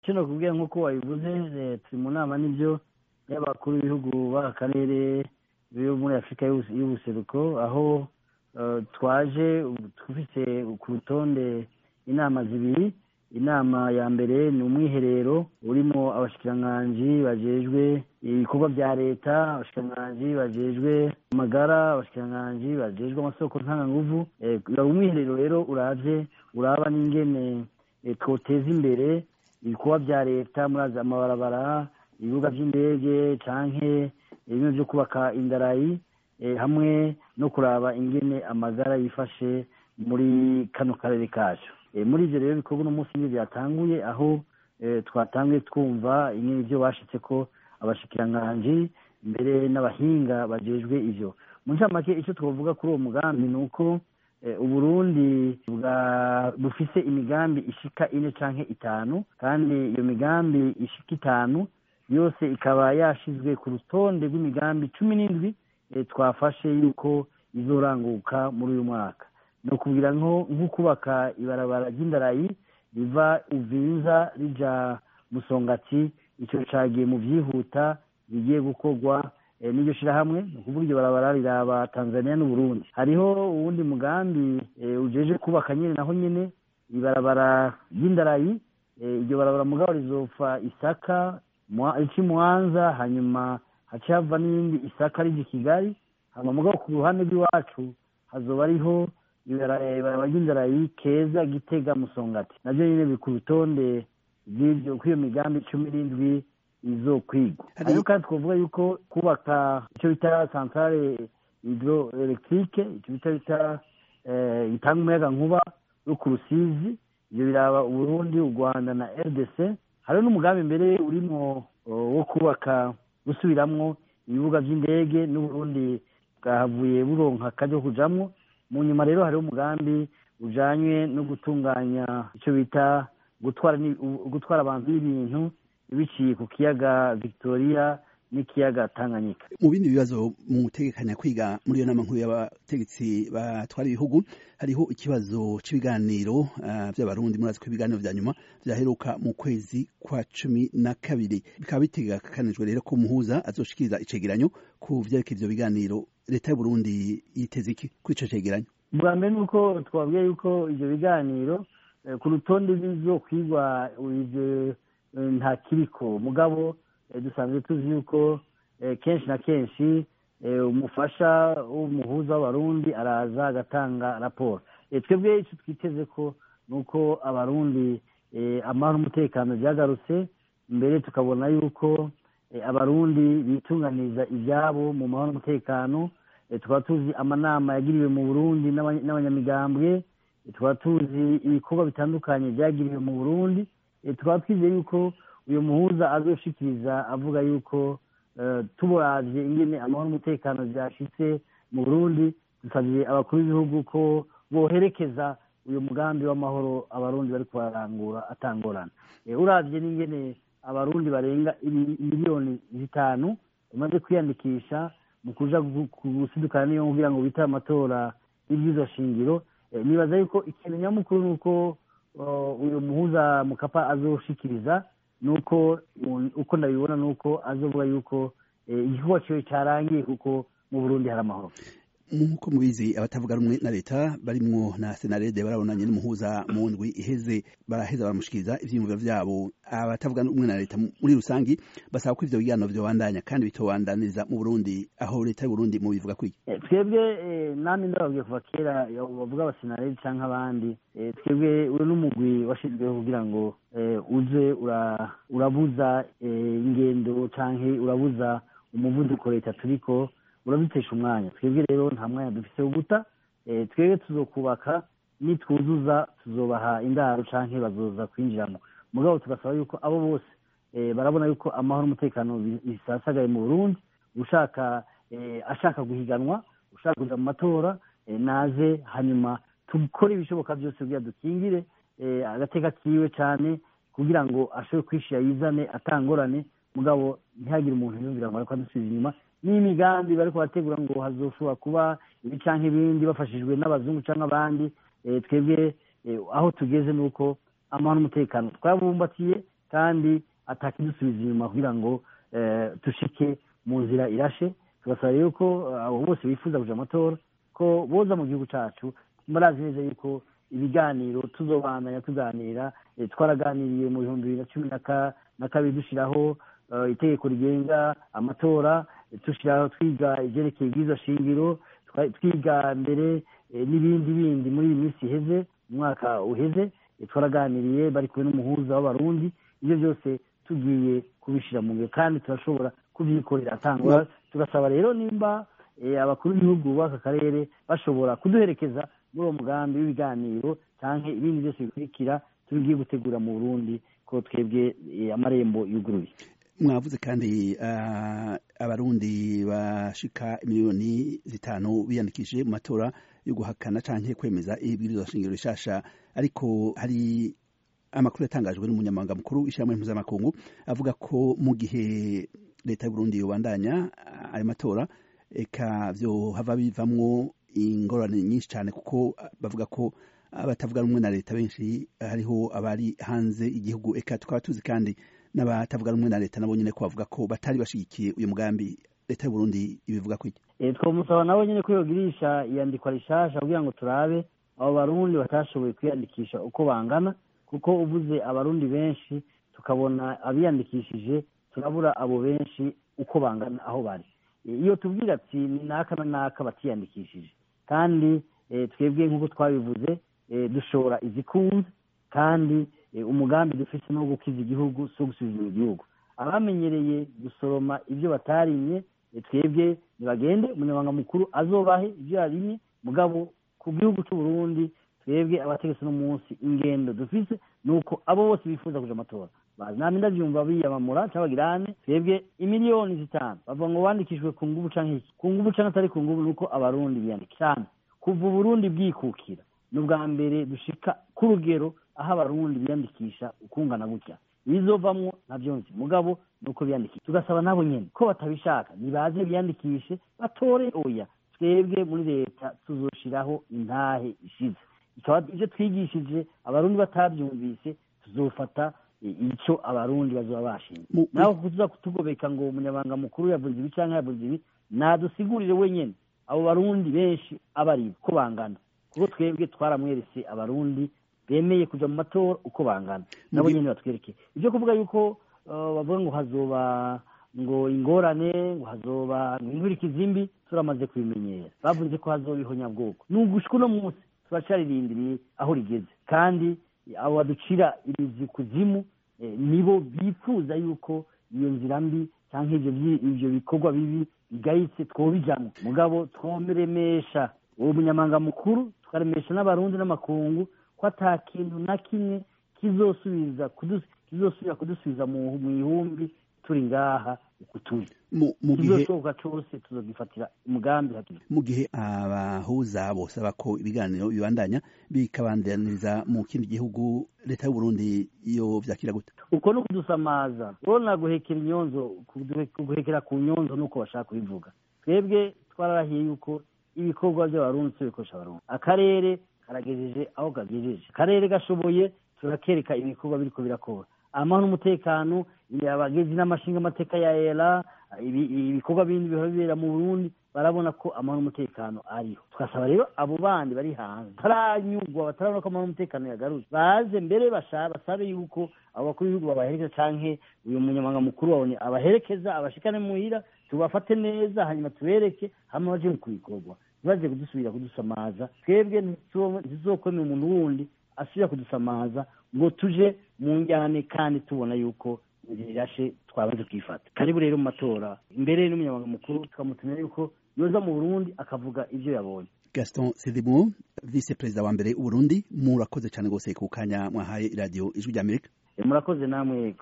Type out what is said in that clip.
kino kubwira nk'uko wabivuze turi mu nama n'ibyo y'abakuru b'ibihugu b'aka karere byo muri afurika y'ubuseruko aho twaje dufite ku rutonde inama zibiri inama ya mbere ni umwiherero urimo abashikiranganji bajejwe ibikorwa bya leta abashikiranganji bajejwe amagara abashikiranganji bajejwe amasoko ntanganguvu umwiherero rero uravye uraba n'ingene twoteza imbere ibikorwa bya leta muri amabarabara ibibuga by'indege canke bimwe vyo kubaka indarayi hamwe no kuraba ingene amagara yifashe muri kano karere kacu muri ivyo rero bikorwa uno munsi byatanguye aho twatanguye twumva ingene ivyo bashitse ko abashikiranganji mbere n'abahinga bajejwe ivyo mu ncamake icyo twavuga kuri uwo mugambi ni uko uburundi bufise imigambi ishika ine canke itanu kandi iyo migambi ishika itanu yose ikaba yashizwe ku rutonde rw'imigambi cumi n'indwi twafashe yuko izoranguka muri uyu mwaka ni ukubwira nko kubaka ibarabara ry'indarayi riva uvinza rija musongati ico cagiye mu vyihuta bigiye gukorwa n'iryo shirahamwe ni ukuvuga iryo barabara riraba tanzania n'uburundi hariho uwundi mugambi ujeje kubaka nyene naho nyene ibarabara ry'indarayi iryo barabara mugabo rizopfa isaka ici mwanza hanyuma haca hava n'iyindi isaka rija kigali hama mugabo ku ruhande rw'iwacu hazoba ariho ibarabara ry'indarayi keza gitega musongati navyo nyene biri ku rutonde rw'ivyo kw'iyo migambi cumi n'indwi izokwigwa ariko kandi twavuga yuko kubaka icyo bita centrale hydroelectrique icyo bita bita itanga umuyaga nkuba yo ku rusizi ivyo biraba uburundi u rwanda na rdc hariho n'umugambi mbere urimo wo kubaka gusubiramwo ibibuga vy'indege n'uburundi bwahavuye buronka akaryo kujamwo mu nyuma rero hariho umugambi ujanywe no gutunganya icyo bita gutwara gutwara abantu n'ibintu biciye ku kiyaga victoria n'ikiyaga tanganyika mu bindi bibazo mu gutegekanya kwiga muri iyo nama nkuru y'abategetsi batwara ibihugu hariho ikibazo cy'ibiganiro uh, by'abarundi murazi ko ibiganiro vya nyuma vyaheruka mu kwezi kwa cumi na kabiri bikaba bitegekanijwe rero ko umuhuza azoshikiriza icegeranyo ku vyerekeye ivyo biganiro leta y'uburundi yiteze iki kuri ico cegeranyo bwa mbere ni uko twabwiye yuko ivyo biganiro ku rutonde bizokwigwa ivyo nta kiriko mugabo dusanzwe tuzi yuko kenshi na kenshi umufasha w'umuhuza w'abarundi araza agatanga raporo twebwe icyo twiteze ko ni uko abarundi amahoro n'umutekano byagarutse mbere tukabona yuko abarundi bitunganiriza ibyabo mu mahoro n'umutekano tukaba tuzi amanama yagiriwe mu burundi n'abanyamigambwe tukaba tuzi ibikorwa bitandukanye byagiriwe mu burundi tukaba twizeye yuko uyu muhuza azoshikiriza avuga yuko tuburavye ingene amahoro n'umutekano vyashitse mu burundi dusavye abakuru b'ibihugu ko boherekeza uyu mugambi w'amahoro abarundi bariko bararangura atangorana uravye n'ingene abarundi barenga miliyoni zitanu bamaze kwiyandikisha mu kuja gusidukana niyo kugira ngo bitabe amatora y'ibyizo shingiro nibaza yuko ikintu nyamukuru ni uko uyu muhuza mukapa azoshikiriza nuko uko ndabibona nuko azovuga yuko igikorwa ciwe carangiye kuko mu burundi hari amahoro nk'uko mubizi abatavuga rumwe na leta barimwo na senarede barabonanye n'umuhuza mu ndwi iheze baraheza baramushikiriza ivyiyumviro vyabo abatavuga rumwe na leta muri rusangi basaba ko ivyo biganiro vyobandanya kandi bitobandaniriza mu burundi aho leta y'uburundi mubivuga kwiki twebwe nami ndababwiye kuva kera bavuga abasenarede canke abandi twebwe uri n'umugwi washizweho kugira ngo uze urabuza ingendo canke urabuza umuvuduko leta turiko urabitesha umwanya twebwe rero nta mwanya dufise wo guta twebwe tuzokubaka nitwuzuza tuzobaha indaro canke bazoza kwinjiramo mugabo tugasaba yuko abo bose barabona yuko amahoro n'umutekano bisasagaye mu burundi ushaka ashaka guhiganwa ushaka kuja mu matora naze hanyuma dukore ibishoboka byose kugira dukingire agateka kiwe cane kugira ngo ashobore kwishira yizane atangorane mugabo ntihagire umuntu yumvira ngo ariko adusubiza inyuma n'imigambi bariko barategura ngo hazoshobora kuba ibi canke ibindi bafashijwe n'abazungu canke abandi twebwe aho tugeze ni uko amahoro n'umutekano twabumbatiye kandi atakidusubiza inyuma kugira ngo dushike mu nzira irashe tugasaba rero ko abo bose bifuza kuja amatora ko boza mu gihugu cacu murazi neza yuko ibiganiro tuzobandanya tuganira twaraganiriye mu bihumbi bibiri na cumi na kabiri dushiraho itegeko rigenga amatora dushiraho twiga ivyerekeye ibwirizwa shingiro twiga mbere n'ibindi bindi muri iyi minsi iheze umwaka uheze twaraganiriye bari kumwe n'umuhuza w'abarundi ibyo byose tugiye kubishira mu ngiro kandi turashobora kubyikorera atangwa tugasaba rero nimba abakuru b'ibihugu b'aka karere bashobora kuduherekeza muri uwo mugambi w'ibiganiro cyangwa ibindi byose bikurikira tubigiye gutegura mu burundi ko twebwe amarembo yuguruye mwavuze kandi abarundi bashika miliyoni zitanu biyandikishije mu matora yo guhakana canke kwemeza ibwirizwa shingiro rishasha ariko hari amakuru yatangajwe n'umunyamabanga mukuru w'ishyirahamwe mpuzamakungu avuga ko mu gihe leta y'uburundi yobandanya ayo matora eka vyo hava bivamwo ingorane nyinshi cyane kuko bavuga ko abatavuga rumwe na leta benshi hariho abari hanze igihugu eka tukaba tuzi kandi n'abatavuga rumwe na leta nabo nyene ko bavuga ko batari bashigikiye uyu mugambi leta y'uburundi ibivuga ko iki twamusaba nabo nyene ko yogirisha iyandikwa rishasha kugira ngo turabe abo barundi batashoboye kwiyandikisha uko bangana kuko uvuze abarundi benshi tukabona abiyandikishije turabura abo benshi uko bangana aho bari iyo tubwira ati ni naka na naka batiyandikishije kandi twebwe nk'uko twabivuze dushora izikunze kandi umugambi dufite no gukiza igihugu si gusubiza igihugu abamenyereye gusoroma ibyo batarimye twebwe ntibagende umunyamabanga mukuru azobahe ibyo yarimye mugabo ku gihugu cy'u Burundi twebwe abategetsi no munsi ingendo dufise ni uko abo bose bifuza kuja amatora bazi nami ndavyumva biyamamura cyangwa bagirane twebwe imiliyoni zitanu bavuga ngo bandikishijwe ku nguvu canke iki ku nguvu canke atari ku nguvu nuko abarundi biyandikisha kuva uburundi bwikukira ni ubwa mbere dushika ku rugero aho abarundi biyandikisha ukungana gutya ibizovamwo navyo nzi mugabo nuko biyandikisha tugasaba nabo nyene ko batabishaka nibaze biyandikishe batore oya twebwe muri leta tuzoshiraho intahe ishize ikaba ivyo twigishije abarundi batavyumvise tuzofata ico abarundi bazoba bashinze naho kuza kutugobeka ngo umunyabanga mukuru yavuze ibi canke yavuze ibi nadusigurire wenyene abo barundi benshi abari ko bangana kuko twebwe twaramweretse abarundi bemeye kuja mu matora uko bangana nabo nyene batwereke ivyo kuvuga yuko bavuga ngo hazoba ngo ingorane ngo hazoba inkurikizi mbi turamaze kubimenyera bavuze ko hazoba ihonyabwoko nugushika uno munsi turacarindiriye aho rigeze kandi abo baducira imizi kuzimu nibo bifuza yuko iyo nzira mbi cyangwa ivyo bikorwa bibi bigayitse twobijamwo mugabo twomeremesha uwo munyamanga mukuru tukaremesha n'abarundi n'amakungu ko ata kintu na kimwe kizosubiza kizosubira kudusubiza mu ihumbi turi ngaha uku turi kizoshoboka cose tuzogifatira umugambi mu gihe abahuza bosaba ko ibiganiro bibandanya bikabandaniriza mu kindi gihugu leta y'uburundi iyo vyakira gute uko no kudusamaza urabona guhekera inyonzo guhekera ku nyonzo nuko bashaka kubivuga twebwe twararahiye yuko ibikorwa by'abarundi tubikoresha abarundi akarere karagejeje aho kagejeje akarere gashoboye turakereka ibikorwa biriko birakora amahoro n'umutekano abagezi n'amashinga amateka ya era ibikorwa bindi biba bibera mu burundi barabona ko amahoro n'umutekano ariho tugasaba rero abo bandi bari hanze bataranyurwa batarabona ko amahoro n'umutekano yagarutse baze mbere basabe yuko abo bakuru b'ibihugu babaherekeza canke uyu munyamabanga mukuru wabone abaherekeza abashikane muhira tubafate neza hanyuma tubereke hama baje ku bikorwa ntibaze kudusubira kudusamaza twebwe ntizizokwemera umuntu wundi asubira kudusamaza ngo tuje mu njyane kandi tubona yuko rirashe twabanze kwifata karibu rero mu matora imbere n'umunyamabanga mukuru tukamutumira yuko yoza mu burundi akavuga ivyo yabonye gaston sedimo vice perezida wa mbere w'uburundi murakoze cyane rwose ku kanya mwahaye iradiyo ijwi ry'amerika murakoze namwe yego